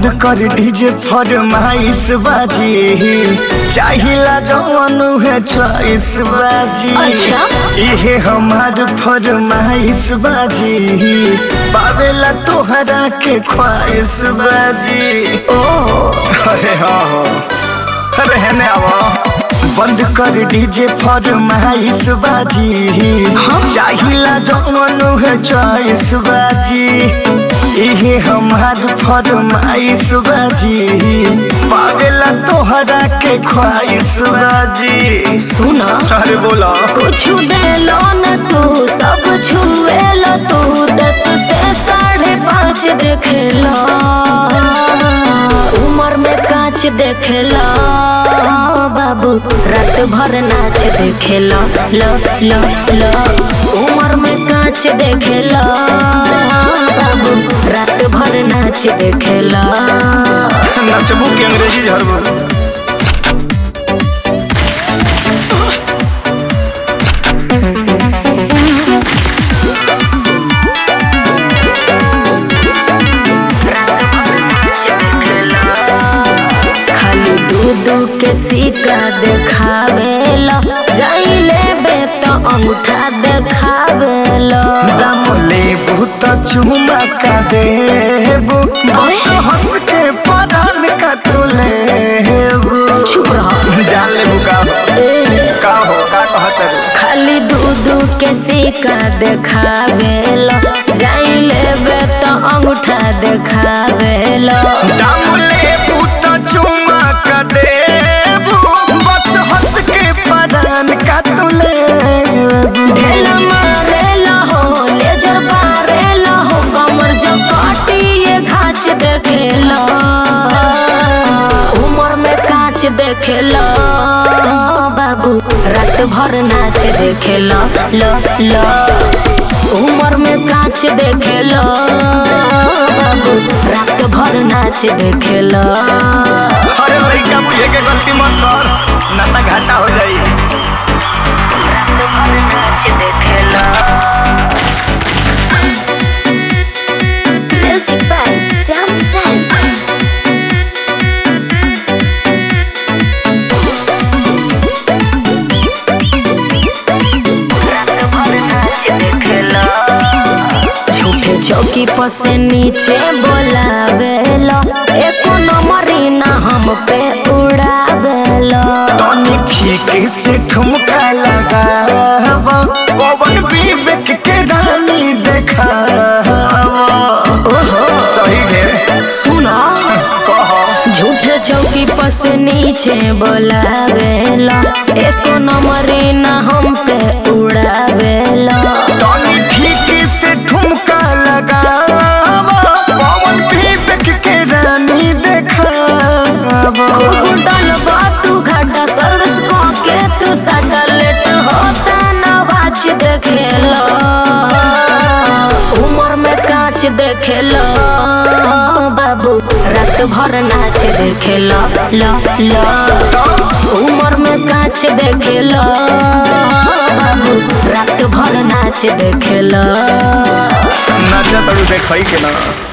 बंद कर डीजे फरमाइश बाजी चाहिला जवन है चॉइस बाजी अच्छा। इहे हमार फरमाइश बाजी पावेला तोहरा के ख्वाहिश बाजी ओ अरे हाँ हो अरे हेने आवा बंद कर डीजे फरमाइश बाजी चाहिला जवन है चॉइस बाजी इहे हमार फरमाइश बाजी पावेला तोहरा के ख्वाहिश बाजी सुना अरे बोला कुछ देलो न तू सब छुएलो तू दस से साढ़े पाँच देखेलो उम्र में कांच देखेलो बाबू रात भर नाच देखेलो लो लो लो उम्र में कांच देखेलो बाबू रात भर नाच देखेलो नचबू के अंग्रेजी झरबू खाली दूध के सिक्का देखावेला जाइले बे तो अंगूठा देखावेला दाम लेबू तो चुमा का देबू बस हंस के परान का तू लेबू चुप रहो जान लेबू का हो ए, का हो का कहत रू खाली दूध के सिक्का देखावेला जाइले बे तो अंगूठा देखावेला दाम लेबू तो चुमा का देबू बस हंस के परान का तू लेबू ढेला मारेला हो लेजर बारेला हो कमर जो काटी ये घाच देखेला उम्र में कांच देखेला बाबू रात भर नाच देखेला लो लो उम्र में कांच देखेला बाबू रात भर नाच देखेला अरे लड़का बुझे के गलती मत कर ना तो घाटा हो जाई रात भर नाच देखेला Music by Sam Sam. झूठे चौकी पर से नीचे बोलावेला एको नंबरी ना हम पे उड़ावेला तनी ठीक से ठुमका लगावा पवन विवेक के रानी देखावा ओहो सही है सुनो कहो झूठे चौकी पर से नीचे बोलावेला एको नंबरी ना हम पे उड़ावेला तनी ठीक से ठुमका लगावा पवन विवेक के रानी देखावा डलबा तू घाटा सर्विस को के तू साटा लेट होता नवाज देखेला उम्र में कांच देखेला बाबू रात भर नाच देखेला ला ला उम्र में कांच देखेला बाबू रात भर नाच देखेला नाचा तड़ू देखई के ना